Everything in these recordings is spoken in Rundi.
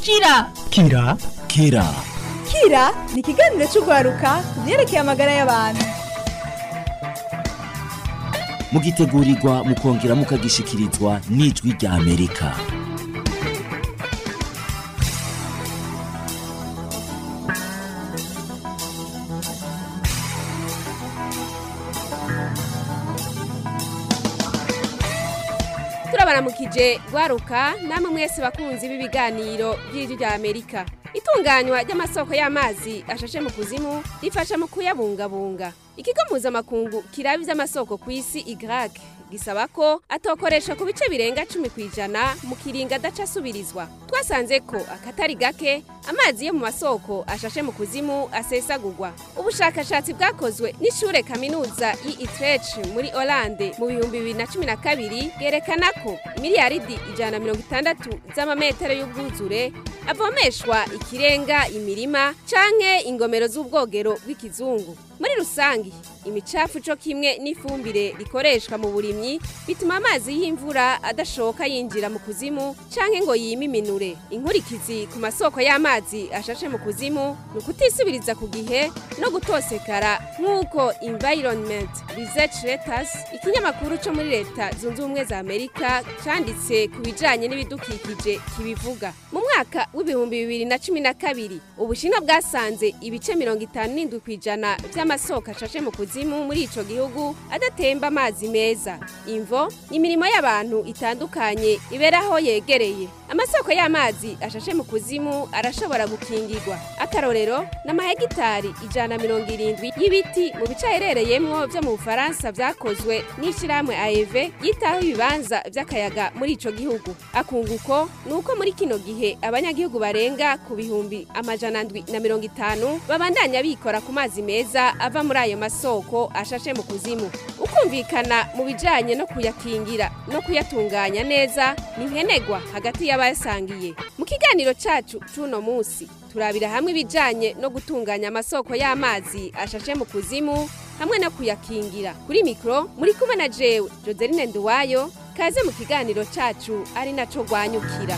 kira kira kira kira ni ikiganiro cy'urwaruka ku byerekeye amagara y'abantu mugitegurirwa mukongera mukagishikirizwa n'ijwi rya amerika turabaramukije rwaruka namwe mwese bakunzi b'ibiganiro by'ijwi rya amerika itunganywa ry'amasoko y'amazi ashashe mu kuzimu rifasha mu kuyabungabunga ikigo mpuzamakungu kiraba iby'amasoko ku isi igrag gisaba ko atokoresha ku bice birenga cumi ku ijana mu kiringa adaca asubirizwa twasanze ko akatari gake amazi yo mu masoko ashashe mu kuzimu asesagurwa ubushakashatsi bwakozwe n'ishure kaminuza y'Utrecht muri Hollande mu bihumbi bibiri na cumi na kabiri bwerekana ko miliyaridi ijana na mirongo itandatu z'amametero y'ubwuzure avomeshwa ikirenga imirima canke ingomero z'ubwogero bw'ikizungu muri rusangi imicafu co kimwe n'ifumbire rikoreshwa mu burimyi bituma amazi y'imvura adashoka yinjira mu kuzimu canke ngo yimiminure inkurikizi ku masoko y'amazi ashashe mu kuzimu ni ukutisubiriza ku gihe no gutosekara nk'uko environment research letters ikinyamakuru co muri leta zunze ubumwe za amerika canditse ku bijanye n'ibidukikije kibivuga mu mwaka w'ibihumbi bibiri na cumi na kabiri ubushinwa bwasanze ibice mirongo itanu n'indwi ku ijana vy'amasoko ashashe mu kuzimu muri ico gihugu adatemba amazi meza imvo imirimo y'abantu itandukanye iberaho yegereye amasoko y'amazi ashashe mu kuzimu arashobora gukingirwa akarorero n'amahegitari ijana na mirongo irindwi y'ibiti mu bice aherereyemwo vyo mu bufaransa vyakozwe n'ishirahamwe aev yitaho ibibanza vy'akayaga muri ico gihugu akunguko ni uko muri kino gihe abanyagihugu barenga ku bihumbi amajana ndwi na mirongo itanu babandanya bikora ku mazi meza ava muri ayo masoko ashashe mu kuzimu ukumvikana mu bijanye no kuyakingira no kuyatunganya neza ni nkenegwa hagati y'abayasangiye mu kiganiro cacu c'uno musi turabira hamwe ibijanye no gutunganya amasoko y'amazi ashashe mu kuzimu hamwe no kuyakingira kuri mikro muri kumwe na jewe joseline nduwayo kaze mu kiganiro cacu ari naco rwanyukira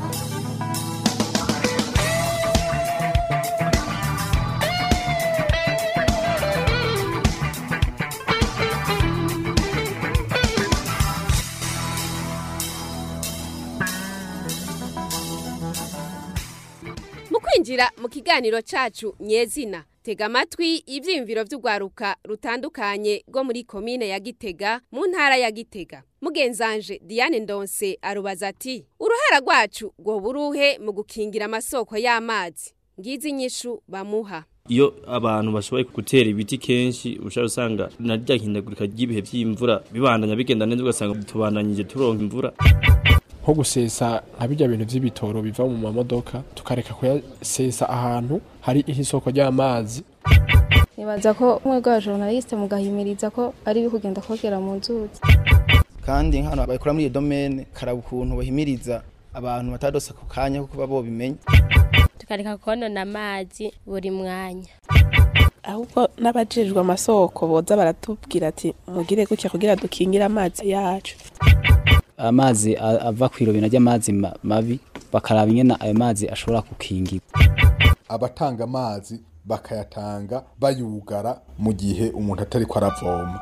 mu kwinjira mu kiganiro cacu nyezina tega amatwi ivyiyumviro vy'urwaruka rutandukanye rwo muri komine ya gitega mu ntara ya gitega mugenzanje diane ndonse arubaza ati uruhara rwacu rwoba uruhe mu gukingira amasoko y'amazi ngizi inyishu bamuha iyo abantu bashoboye gutera ibiti kenshi ushobora usanga na rya hindagurika ry'ibihe by'imvura bibandanya bigenda neza ugasanga tubandanyije turonka imvura nko gusesa nka bijya bintu by'ibitoro biva mu mamodoka tukareka kuyasesa ahantu hari isoko ry'amazi nibaza ko umwe bwa journaliste mugahimiriza ko ari kugenda kogera mu nzuzi kandi nk'ahantu bakora muri iyo domene karaba ukuntu bahimiriza abantu batadosa ku kanya kuko baba bobimenya tukareka konona amazi buri mwanya ahubwo n'abajejwe amasoko boza baratubwira ati mugire gutya kugira dukingire amazi yacu amazi ava ku irobina ry'amazi mabi bakaraba ingena ayo mazi ashobora gukingirwa abatanga amazi bakayatanga bayugara mu gihe umuntu atari ko aravoma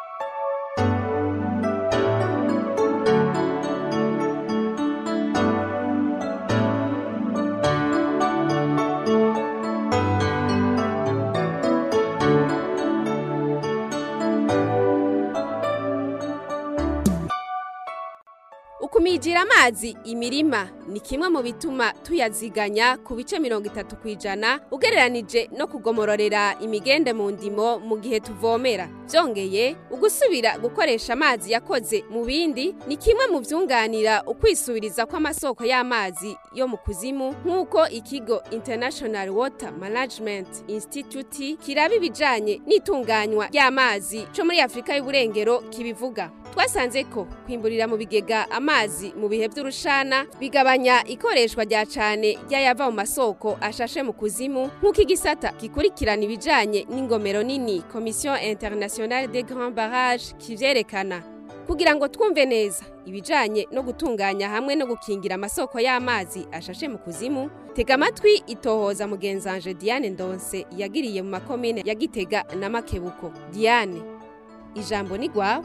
ukumijira amazi imirima ni kimwe mu bituma tuyaziganya ku bice mirongo itatu ku ijana ugereranije no kugomororera imigende mu ndimo mu gihe tuvomera byongeye ugusubira gukoresha amazi yakoze mu bindi ni kimwe mu byunganira ukwisubiriza kw'amasoko y'amazi yo mu kuzimu nk'uko ikigo international water management institute kiraba ibijanye n'itunganywa ry'amazi co muri afurika y'uburengero kibivuga twasanze ko kwimburira mu bigega amazi mu bihe by'urushana bigabanya ikoreshwa rya cane ry'ayava mu masoko ashashe mu kuzimu nk'uko igisata gikurikirana ibijanye n'ingomero nini commission internationale des grands barrages kivyerekana kugira ngo twumve neza ibijanye no gutunganya hamwe no gukingira amasoko y'amazi ashashe mu kuzimu tega amatwi itohoza mugenzanje Diane Ndonse yagiriye mu makomine ya Gitega na Makebuko Diane ijambo ni gwawe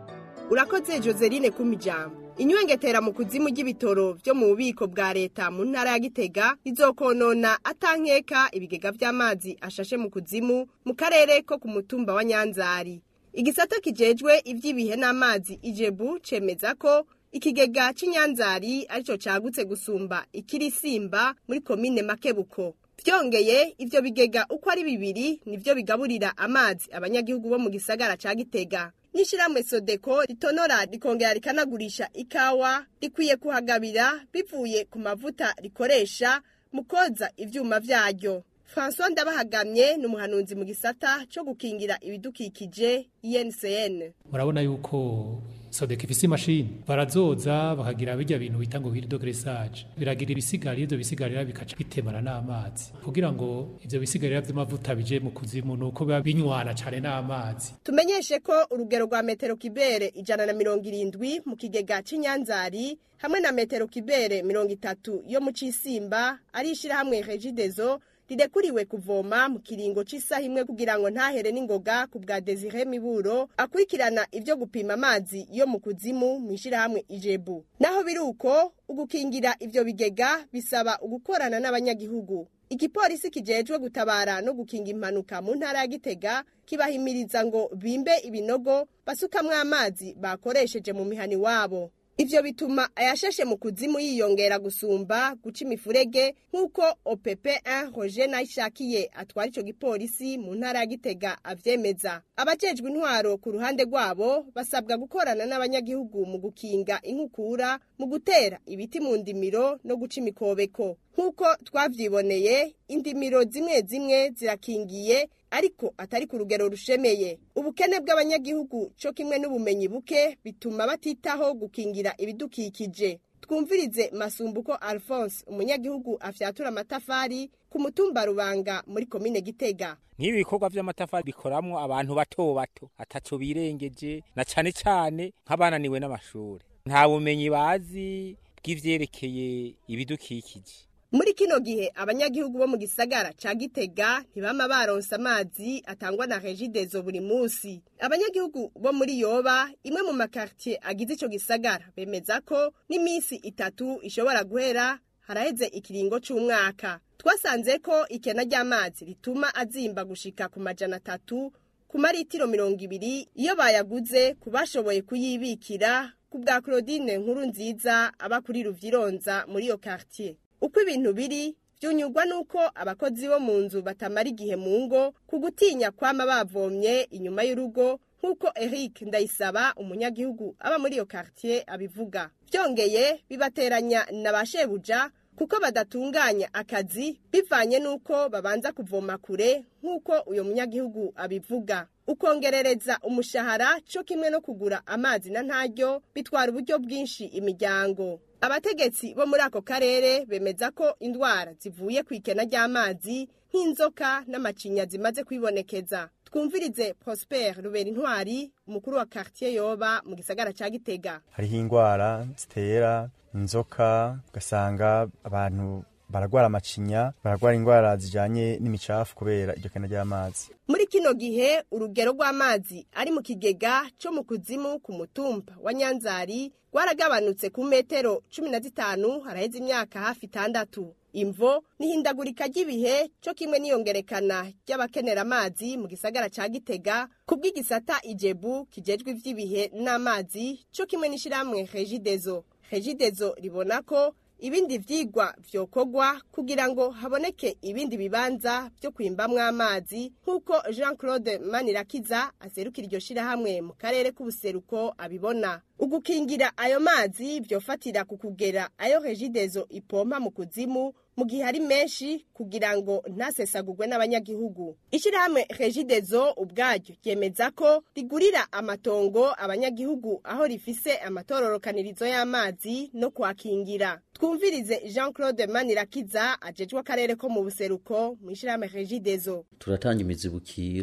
urakoze joseline kumijambo inywengetera mu kuzimu ry'ibitoro byo mu bubiko bwa leta mu ntara ya gitega izokonona atankeka ibigega by'amazi ashashe mu kuzimu mu karere ko ku mutumba wa nyanzari igisata kijejwe iby'ibihe n'amazi ijebu cemeza ko ikigega c'inyanzari arico cagutse gusumba ikirisimba muri komine makebuko byongeye ivyo bigega uko ari bibiri nivyo bigaburira amazi abanyagihugu bo mu gisagara ca gitega n'ishyirahamwe sodeko ritonora rikongera rikanagurisha ikawa rikwiye kuhagabira bivuye ku mavuta rikoresha mu koza ivyuma vyaryo francois ndabahagamye ni umuhanuzi mu gisata co gukingira ibidukikije INCN murabona yuko sodeka ifise imashini barazoza bakagira bijya bintu bita ngo hirido gresage biragira ibisigarira ivyo bisigarira bikaca bitemana n'amazi kugira ngo ivyo bisigarira vy'amavuta bije mu kuzimu nuko biba binywana cane n'amazi tumenyeshe ko urugero rwa metero kibere ijana na mirongo irindwi mu kigega c'inyanzari hamwe na metero kibere mirongo itatu yo mu cisimba ari ishirahamwe regidezo rirekuriwe kuvoma mu kiringo c'isaha imwe kugira ngo ntahere n'ingoga ku bwa Desire Miburo akurikirana ivyo gupima amazi yo mu kuzimu mu ishirahamwe Ijebu naho biri uko ugukingira ivyo bigega bisaba ugukorana n'abanyagihugu igipolisi kijejwe gutabara no gukinga impanuka mu ntara ya Gitega kibahimiriza ngo bimbe ibinogo basukamwo amazi bakoresheje mu mihani wabo Ivyo bituma ayashashe mu kuzimu yiyongera gusumba guca imifurege nk'uko OPP1 Roger Nayishakiye atwara ico gipolisi mu ntara ya Gitega avyemeza. Abajejwe intwaro ku ruhande rwabo basabwa gukorana n'abanyagihugu mu gukinga inkukura, mu gutera ibiti mu ndimiro no guca imikobeko. Nk'uko twavyiboneye, indimiro zimwe zimwe zirakingiye ariko atari ku rugero rushemeye ubukene bw'abanyagihugu cyo kimwe n'ubumenyi buke bituma batitaho gukingira ibidukikije twumvirize masumbuko alphonse umunyagihugu afyatura amatafari ku mutumba rubanga muri komine gitega nk'ibi bikorwa by'amatafari bikoramwo abantu bato bato ataco birengeje na cane cane nk'abananiwe n'amashuri nta bumenyi bazi bw'ivyerekeye ibidukikije muri kino gihe abanyagihugu bo mu gisagara ca gitega ntibama baronse amazi atangwa na regidezo buri musi abanyagihugu bo muri yoba imwe mu makartier agize ico gisagara bemeza ko n'imisi itatu ishobora guhera haraheze ikiringo c'umwaka twasanze ko ikena ry'amazi rituma azimba gushika ku majana atatu ku maritiro mirongo ibiri iyo bayaguze ku bashoboye kuyibikira ku bwa claudine nkuru nziza aba kuri ruvyironza muri iyo quartier uko ibintu biri byunyurwa nuko abakozi bo mu nzu batamara igihe mu ngo ku gutinya kwama bavomye inyuma y'urugo nk'uko Eric Ndayisaba umunyagihugu aba muri iyo quartier abivuga byongeye bibateranya na ba shebuja kuko badatunganya akazi bivanye nuko babanza kuvoma kure nk'uko uyo munyagihugu abivuga ukongerereza umushahara cyo kimwe no kugura amazi na ntaryo bitwara uburyo bwinshi imiryango abategetsi bo muri ako karere bemeza ko indwara zivuye ku ikena ry'amazi nk'inzoka n'amacinya zimaze kwibonekeza twumvirize prosper rubera intwari umukuru wa quartier yoba mu gisagara ca gitega hariho indwara zitera inzoka ugasanga abantu baragwara amacinya baragwara indwara zijanye n'imicafu kubera iryo kena ry'amazi muri kino gihe urugero rw'amazi ari mu kigega cyo mu kuzimu ku mutumba wa nyanzari rwaragabanutse ku metero cumi na zitanu haraheze imyaka hafi itandatu imvo n'ihindagurika ry'ibihe cyo kimwe n'iyongerekana ry'abakenera amazi mu gisagara ca gitega ku bw'igisata ijebu kijejwe ivy'ibihe n'amazi cyo kimwe n'ishirahamwe regidezo regidezo ribona ko ibindi vyigwa vyokogwa kugira ngo haboneke ibindi bibanza vyo kwimbamwo amazi nk'uko jean claude manirakiza aserukira iryo shirahamwe mu karere k'ubuseruko abibona ugukingira ayo mazi vyofatira ku kugera ayo regidezo ipompa mu kuzimu mu gihe ari menshi kugira ngo ntasesagurwe n'abanyagihugu ishirahamwe regidezo ubwaryo ryemeza ko rigurira amatongo abanyagihugu aho rifise amatororokanirizo y'amazi no kwakingira twumvirize jean claude manirakiza ajejwe akarere ko mu buseruko mu ishirahamwe regidezo turatanga imizibukiro ku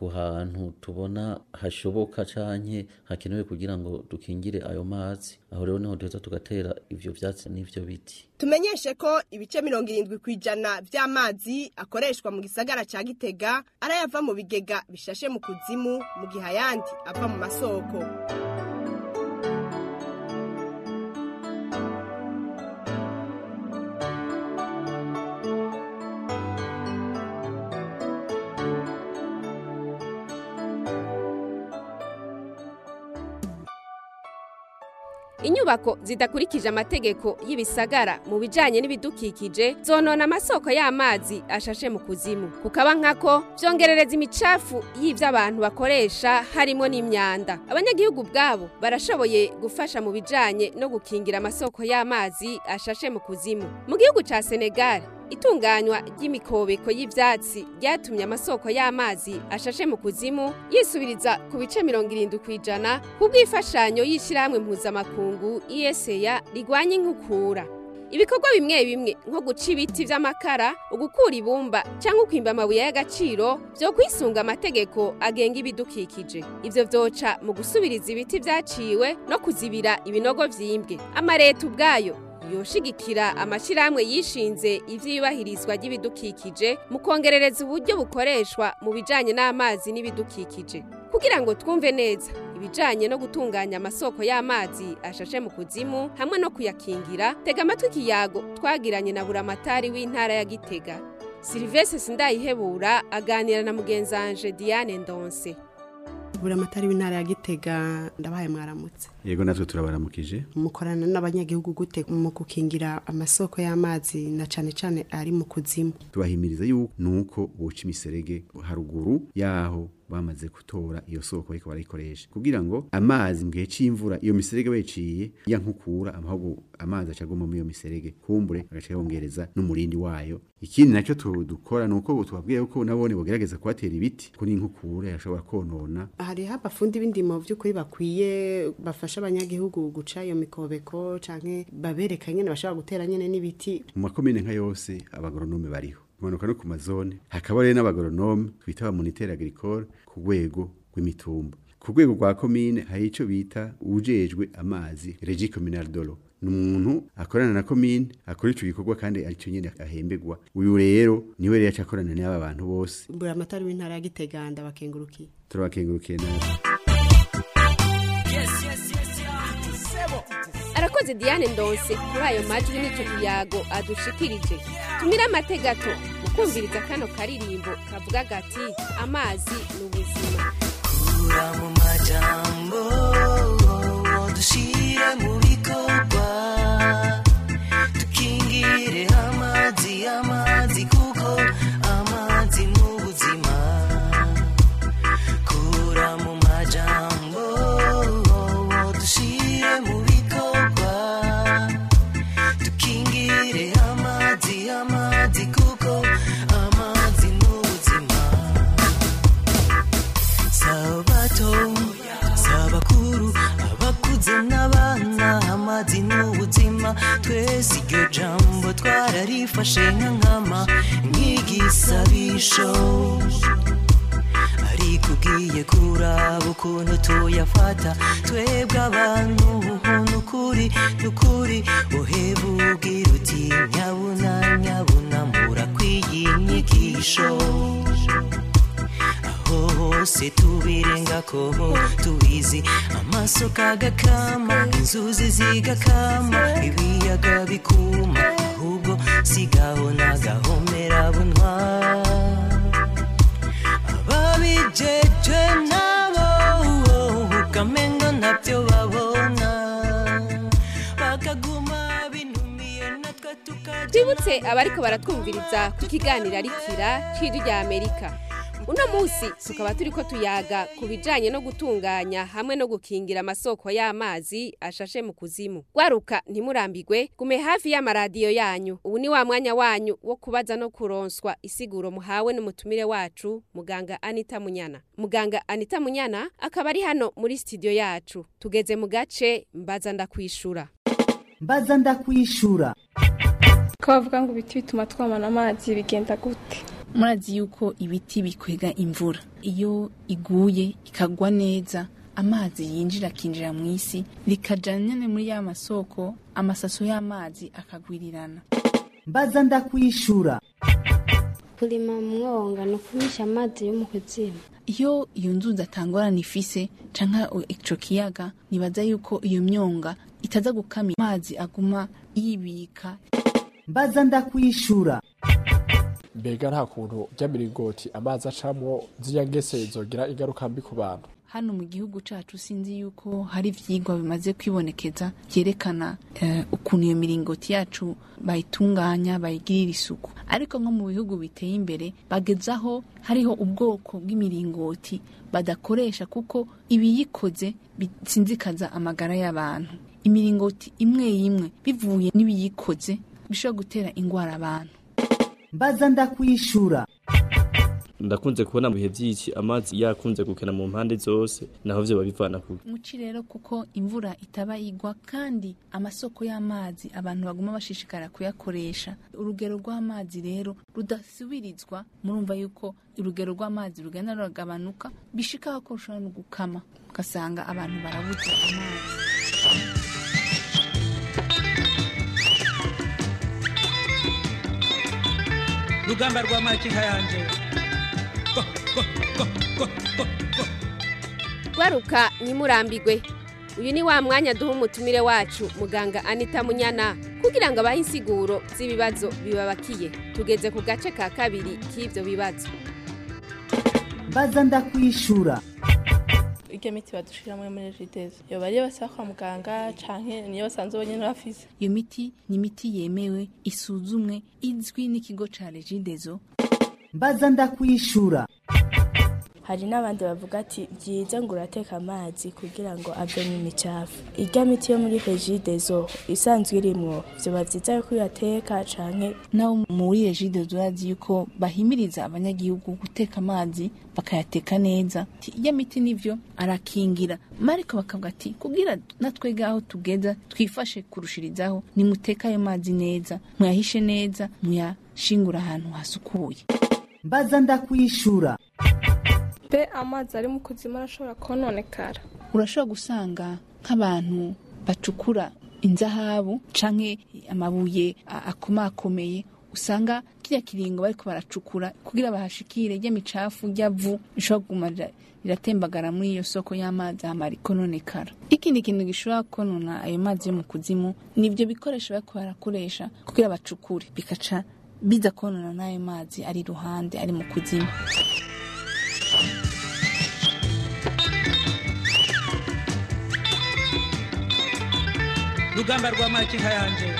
ku hantu tubona hashoboka canke hakenewe kugira ngo dukingire ayo mazi aho rero niho duheza tugatera ivyo vyatsi n'ivyo biti tumenyeshe ko ibice mirongo irindwi ku ijana vy'amazi akoreshwa mu gisagara ca gitega arayava mu bigega bishashe mu kuzimu mu gihe ayandi ava mu masoko inyubako zidakurikije amategeko y'ibisagara mu bijanye n'ibidukikije zonona amasoko y'amazi ashashe mu kuzimu kukaba nkako vyongerereza imicafu y'ivyo abantu bakoresha harimo n'imyanda abanyagihugu bwabo barashoboye gufasha mu bijanye no gukingira amasoko y'amazi ashashe mu kuzimu mu gihugu ca Senegal itunganywa ry'imikobeko y'ivyatsi ryatumye amasoko y'amazi ashashe mu kuzimu yisubiriza ku bice mirongo irindwi ku ijana kubw'imfashanyo y'ishyirahamwe mpuzamakungu iyeseya rigwanya inkukura ibikorwa bimwe bimwe nko guca ibiti vy'amakara ugukura ibumba cyangwa ukwimba amabuye y'agaciro vyo kwisunga amategeko agenga ibidukikije ivyo vyoca mu gusubiriza ibiti vyaciwe no kuzibira ibinogo vyimbwe amareta ubwayo yoshigikira amashyirahamwe yishinze ivyiyubahirizwa ry'ibidukikije mu kongerereza uburyo bukoreshwa mu bijanye n'amazi n'ibidukikije kugira ngo twumve neza ibijanye no gutunganya amasoko y'amazi ashashe mu kuzimu hamwe no kuyakingira tega amatwi ikiyago twagiranye na buramatari w'intara ya gitega silivese sindayihebura aganira na mugenzanje diane ndonse buramatari w'intara ya gitega ndabaye mwaramutse yego natwe turabaramukije mukorana n'abanyagihugu gute mu gukingira amasoko y'amazi na cane cane ari mu kuzimu tubahimiriza yuko nuko boca imiserege haruguru yaho bamaze gutora iyo soko ariko barayikoresha kugira ngo amazi mu gihe c'imvura iyo miserege bayiciye ya nkukura amahugu amazi acaguma muri iyo miserege kumbure agaca yongereza n'umurindi wayo ikindi nacyo dukora nuko tubabwiye ko nabone bogerageza kubatera ibiti ko n'inkukura yashobora konona hariho abafundi b'indimo by'ukuri bakwiye bafasha abanyagihugu guca iyo mikobeko canke babereka nyene bashobora gutera nyene n'ibiti mu makomine nka yose abagoronome bariho kumanuka no ku mazone hakaba rero n'abagoronome twita abamoniteri agricole ku rwego rw'imitumba ku rwego rwa komine hari ico bita ujejwe amazi regi communal dolo ni umuntu akorana na komine akora ico gikorwa kandi arico nyene ahembegwa uyu rero niwe rero aca akorana n'aba bantu bose buramatari w'intara ya gitega ndabakengurukiye turabakengurukiye nawe arakoze diane ndonse kuri ayo majwi n'icyo kiyago adushikirije tumire amategato mu kumviriza kano karirimbo kavuga gati amazi ni ubuzima kura mu majambo dushire mu bikorwa dukingire amazi amazi kuko amazi ni ubuzima kura mu majambo dushire mu bikorwa dukingire amazi amazi kuko amazi ni ubuzima sabato sabakuru abakuze n'abana amazi ni ubuzima twese iryo jambo twararifashe nka nkama nk'igisabisho ariko ugiye kuraba ukuntu tuyafata twebwe abantu nukuri nukuri uheba ubwira uti nyabuna nyabuna murakwiye inyigisho aho hose tubirengako tubizi amasoko agakama inzuzi zigakama ibiyaga bikuma ahubwo sigaho nagahomera bunwa ababijeje nabo ukamenga ntabyo babona bakaguma binumiye natwe tukajya twibutse abariko baratwumviriza ku kiganiro arikira c'ijwi rya amerika uno munsi tukaba turiko tuyaga ku bijanye no gutunganya hamwe no gukingira amasoko y'amazi ashashe mu kuzimu gwaruka ntimurambigwe gume hafi y'amaradiyo yanyu ubu ni wa mwanya wanyu wo kubaza no kuronswa isiguro muhawe n'umutumire wacu muganga anita munyana muganga anita munyana akaba ari hano muri studio yacu tugeze mu gace mbaza ndakwishura mbaza ndakwishura ko bavuga ngo ibiti bituma twamana amazi bigenda gute murazi yuko ibiti bikwega imvura iyo iguye ikagwa neza amazi yinjira akinjira mu isi rikaja nyene muri ya masoko amasaso y'amazi akagwirirana mbaza ndakwishura kurima mu mwonga ni ukumisha amazi yo mu kuzimu iyo iyo nzuzi atangorana ifise canke ico kiyaga nibaza yuko iyo myonga itaza gukama amazi aguma yibika mbaza ndakwishura mbega nta kuntu ry'amiringoti amazi acamwo ziriya ngese zogira ingaruka mbi ku bantu hano mu gihugu cacu sinzi yuko hari ivyigwa bimaze kwibonekeza vyerekana eh, ukuntu iyo miringoti yacu bayitunganya bayigirira isuku ariko nko mu bihugu biteye imbere bagezaho hariho ubwoko bw'imiringoti badakoresha kuko ibiyikoze bisinzikaza amagara y'abantu imiringoti imwe imwe bivuye n'ibiyikoze bishobora gutera ingwara abantu mbaza ndakwishura ndakunze kubona mu bihe by'iki amazi yakunze gukena mu mpande zose naho vyo babivana ku muci rero kuko imvura itaba igwa kandi amasoko y'amazi abantu baguma bashishikara kuyakoresha urugero rw'amazi rero rudasubirizwa murumva yuko urugero rw'amazi rugenda ruragabanuka bishikaho ko rushobora no gukama ugasanga abantu barabuze amazi rugamba rwa makinka yanje gwaruka ntimurambigwe uyu ni wa mwanya duha umutumire wacu muganga anita munyana kugira ngo abahe insiguro z'ibibazo bibabakiye tugeze ku gace ka kabiri k'ibyo bibazo mbaza ndakwishura iryo miti badushiramo muri jidezi yoba ariyo basaba kwa muganga canke niyo basanzwe bonyene bafise iyo miti ni imiti yemewe isuzumwe izwi n'ikigo ca regidezo mbaza ndakwishura hari n'abandi bavuga ati byiza ngo urateka amazi kugira ngo avemo imicafu irya miti yo muri regidezo isanzwe irimwo vyoba vyiza yuko uyateka canke naho muri regidezo urazi yuko bahimiriza abanyagihugu guteka amazi bakayateka neza irya miti nivyo arakingira mariko bakavuga ati kugira natwega aho tugeza twifashe kurushirizaho nimuteka ayo mazi neza muyahishe neza muyashingura ahantu hasukuye mbaza ndakwishura be amazi ari mu kuzimu arashobora kononekara urashobora gusanga nk'abantu bacukura inzahabu canke amabuye akomakomeye usanga kirya kiringo bariko baracukura kugira bahashikire rya micafu rya vu rishobora kuguma riratembagara muri iyo soko y'amazi hama rikononekara ikindi kintu gishobora konona ayo mazi yo mu kuzimu ni ivyo bikoresho bariko barakoresha kugira bacukure bikaca biza konona n'ayo mazi ari iruhande ari mu kuzimu rugamba rwa makinka yanje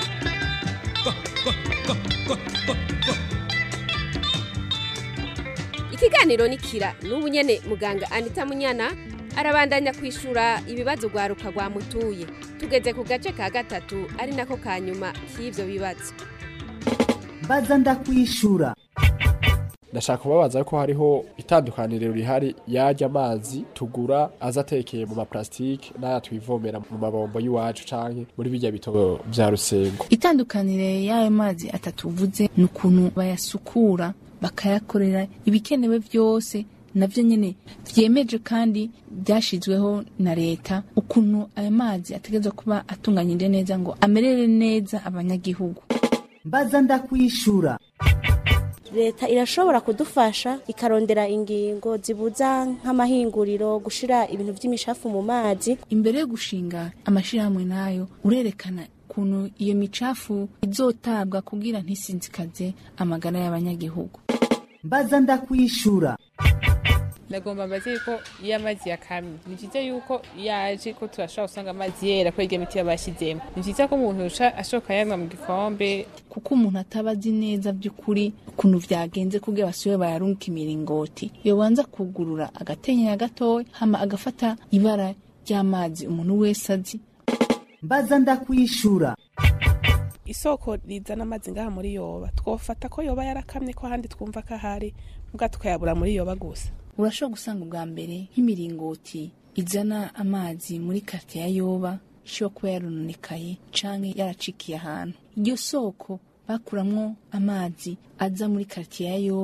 ikiganiro ni kira n'ubu nyene muganga anita munyana arabandanya kwishura ibibazo rwaruka rwamutuye tugeze ku gace ka gatatu ari nako ka nyuma k'ivyo bibazo mbaza ndakwishura ndashaka kubabaza ko hariho itandukaniro rihari yarya amazi tugura aza atekeye mu maplastike n'aya twivomera mu mabombo y'iwacu canke muri bijya bitobo vya rusengo itandukanire y'ayo mazi atatu uvuze ni ukuntu bayasukura bakayakorera ibikenewe byose navyo nyene vyemeje kandi byashizweho na leta ukuntu ayo mazi ategerezwa kuba atunganyije neza ngo amerere neza abanyagihugu mbaza ndakwishura leta irashobora kudufasha ikarondera ingingo zibuza nk'amahinguriro gushira ibintu by'imishafu mu mazi imbere yo gushinga amashirahamwe nayo urerekana ukuntu iyo micafu izotabwa kugira ntisinzikaze amagara y'abanyagihugu mbaza ndakwishura ndagomba mbaze yuko iyo amazi yakamye ni byiza yuko yaje ko turashobora gusanga amazi yera ko iryo miti yabashyizemo ni byiza ko umuntu ashoka yanywa mu gikombe kuko umuntu ataba azi neza by'ukuri ukuntu vyagenze kugira basubire bayarungika imiringoti yobanza kugurura agatenyera gatoya hama agafata ibara ry'amazi umuntu wese azi mbaza ndakwishura isoko rizana amazi ngaha muri yoba twofata ko yoba yarakamye ko ahandi twumva ko ahari mbwa tukayabura muri yoba gusa urashobora gusanga ubwa mbere nk'imiringoti izana amazi muri karte ya yoba ishobora kuba yarononekaye canke yaracikiye ahantu iryo soko bakuramwo amazi aza muri karte ya yoba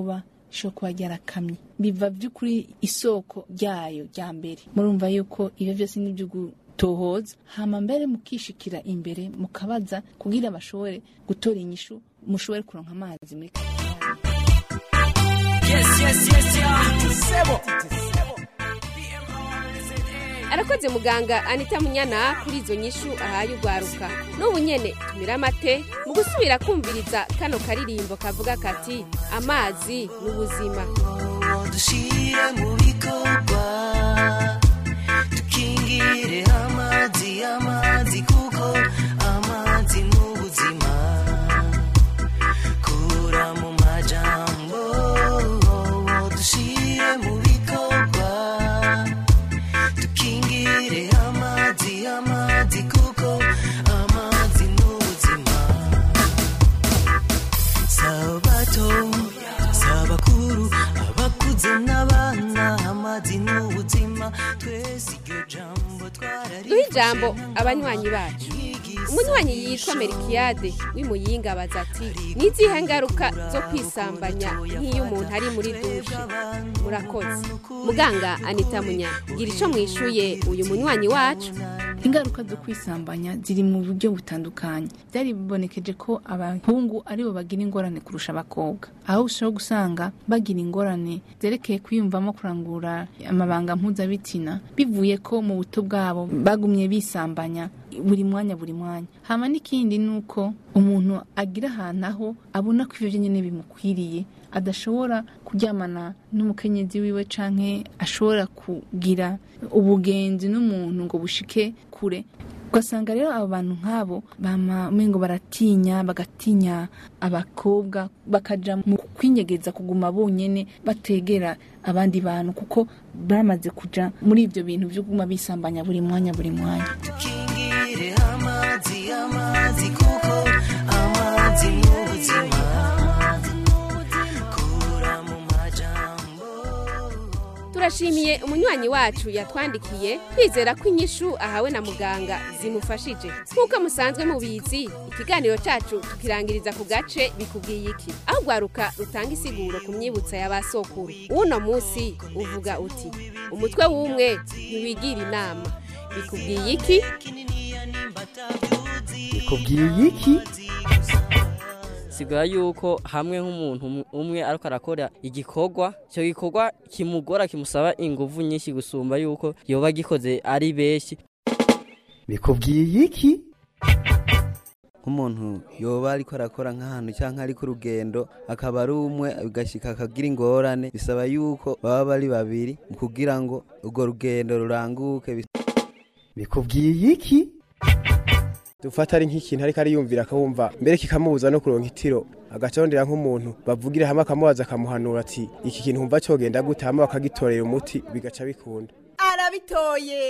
rishobora kuba ryarakamye biva by'ukuri isoko ryayo rya mbere murumva yuko ibyo byose ni ibyo gutohoza hama mbere mukishikira imbere mukabaza kugira bashobore gutora inyishu mushobore kuronka amazi muri Yes, yes, yes, yeah. Sebo. arakoze muganga anita munyana kuri izo nyishu ahaye urwaruka n'ubu nyene tumira amate mu gusubira kumviriza kano karirimbo kavuga kati amazi ni ubuzima dushire mu bikorwa dukingire amazi amazi kuko amazi ni ubuzima kura mu majambo dushire mu bikorwa dukingire amazi amazi kuko amazi ni ubuzima sabato sabakuru abakuze n'abana amazi ni ubuzima twese iryo jambo duhe ijambo abanywanyi bacu umunywanyi yitwa merikiyade w'imuyinga abaza ati ni izihe ngaruka zo kwisambanya nk'iyo umuntu ari muri dushe murakoze muganga anita munyana gira icyo mwishuye uyu munywanyi wacu ingaruka zo kwisambanya ziri mu buryo butandukanye byari bibonekeje ko abahungu aribo bagira ingorane kurusha abakobwa aho ushobora gusanga bagira ingorane zerekeye kwiyumvamo kurangura amabanga mpuzabitsina bivuye ko mu buto bwabo bagumye bisambanya buri mwanya buri mwanya hama n'ikindi ni uko umuntu agira ahantu aho abona ko ibyo nyine bimukwiriye adashobora kuryamana n'umukenyezi wiwe canke ashobora kugira ubugenzi n'umuntu ngo bushike kure ugasanga rero abo bantu nk'abo bama umengo baratinya bagatinya abakobwa bakaja mu kwinyegeza kuguma bonyene bategera abandi bantu kuko bamaze kuja muri ibyo bintu byo kuguma bisambanya buri mwanya buri mwanya dukingire amazi amazi kuko amazi ni ubuzima kura mu majambo turashimiye umunywanyi wacu yatwandikiye twizera ko inyishu ahawe na muganga zimufashije nk'uko musanzwe mubizi ikiganiro cyacu tukirangiriza ku gace bikubwiye iki aho rwaruka rutanga isiguro ku myibutsa ya ba sokuru w'uno munsi uvuga uti umutwe w'umwe ntiwigira inama bikubwiye iki bikubwiye iki sigura yuko hamwe nk'umuntu umwe ariko arakora igikorwa icyo gikorwa kimugora kimusaba ingufu nyinshi gusumba yuko yoba gikoze ari benshi bikubwiye iki nk'umuntu yoba ariko arakora nk'ahantu cyangwa ari ku rugendo akaba ari umwe bigashyika akagira ingorane bisaba yuko baba bari babiri kugira ngo urwo rugendo ruranguke bikubwiye iki dufata ari nk'ikintu ariko ariyumvira akawumva mbere kikamubuza no kuronka itiro agacondera nk'umuntu bavugira hamwe akamubaza akamuhanura ati iki kintu wumva cyogenda gute hama bakagitorera umuti bigaca bikunda arabitoye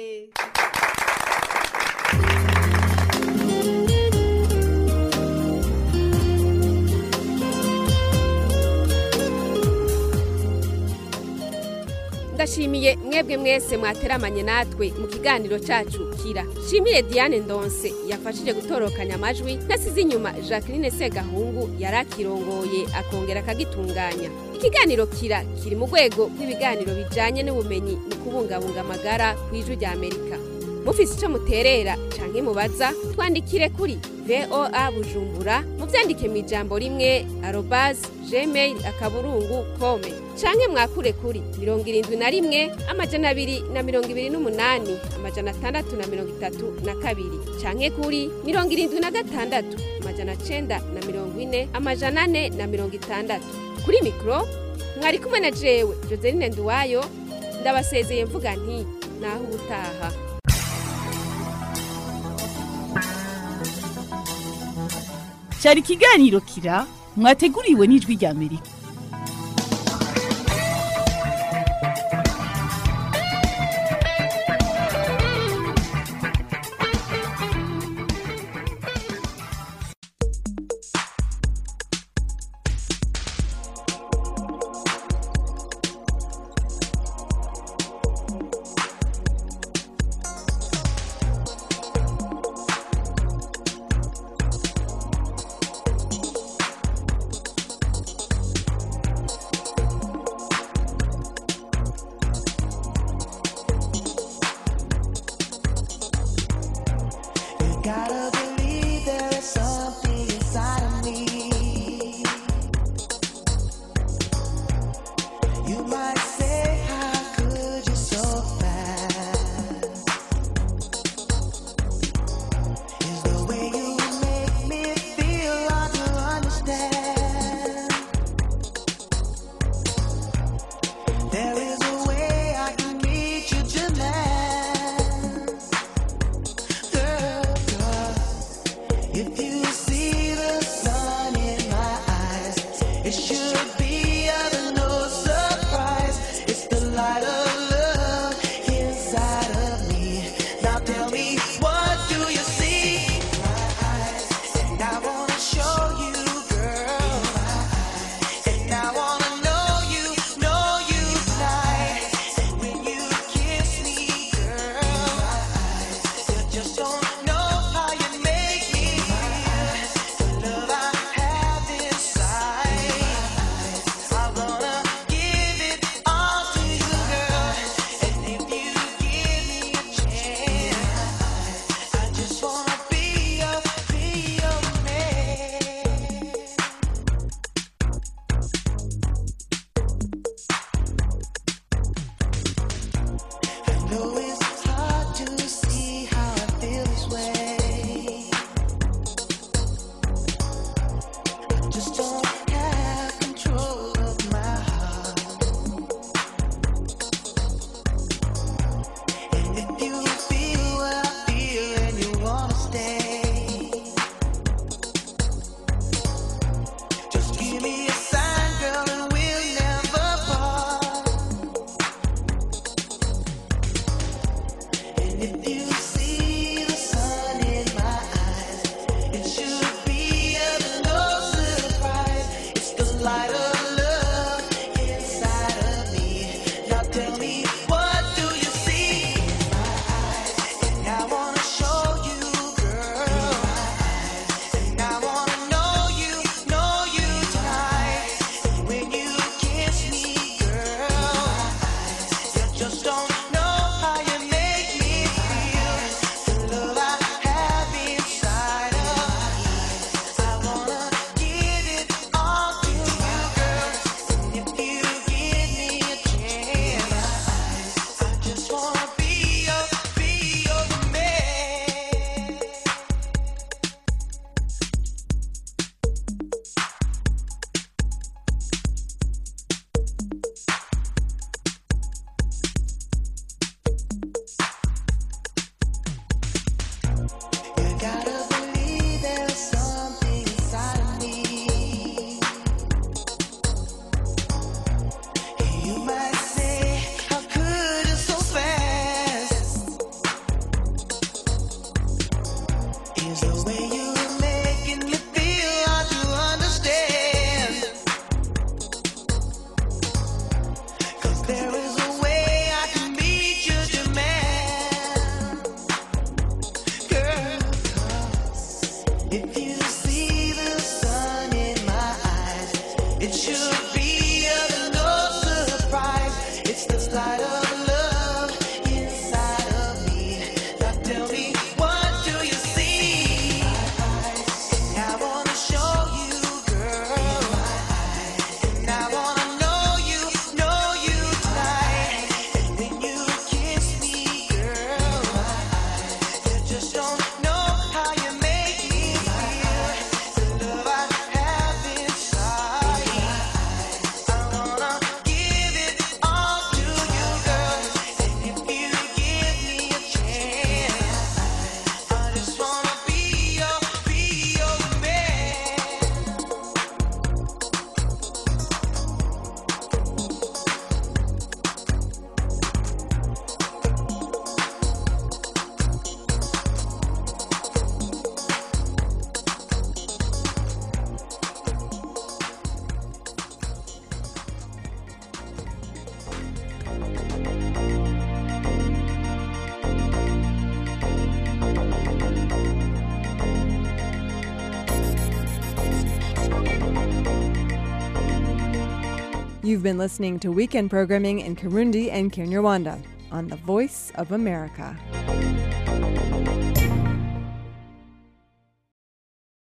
ndashimiye mwebwe mwese mwateramanye natwe mu kiganiro cyacu kira shimire diane ndonse yafashije gutorokanya amajwi nasize inyuma jacqueline segahungu yari akirongoye akongera akagitunganya ikiganiro kira kiri mu rwego rw'ibiganiro bijyanye n'ubumenyi mu kubungabunga amagara ku ijwi rya amerika mufise icyo muterera canke mubaza twandikire kuri voa bujumbura muvyandike mu ijambo rimwe arobas gmail akaburungu kome canke mwakure kuri mirongo irindwi na rimwe amajana abiri na mirongo ibiri n'umunani amajana atandatu na mirongo itatu na kabiri canke kuri mirongo irindwi na gatandatu amajana cenda na mirongo ine amajana ane na mirongo itandatu kuri mikoro mwari kumwe na jewe joseline nduwayo ndabasezeye mvuga nti naho ubutaha cyari ikiganiro kira mwateguriwe n'ijwi rya amerika You've been listening to weekend programming in Kirundi and Kinyarwanda on the Voice of America.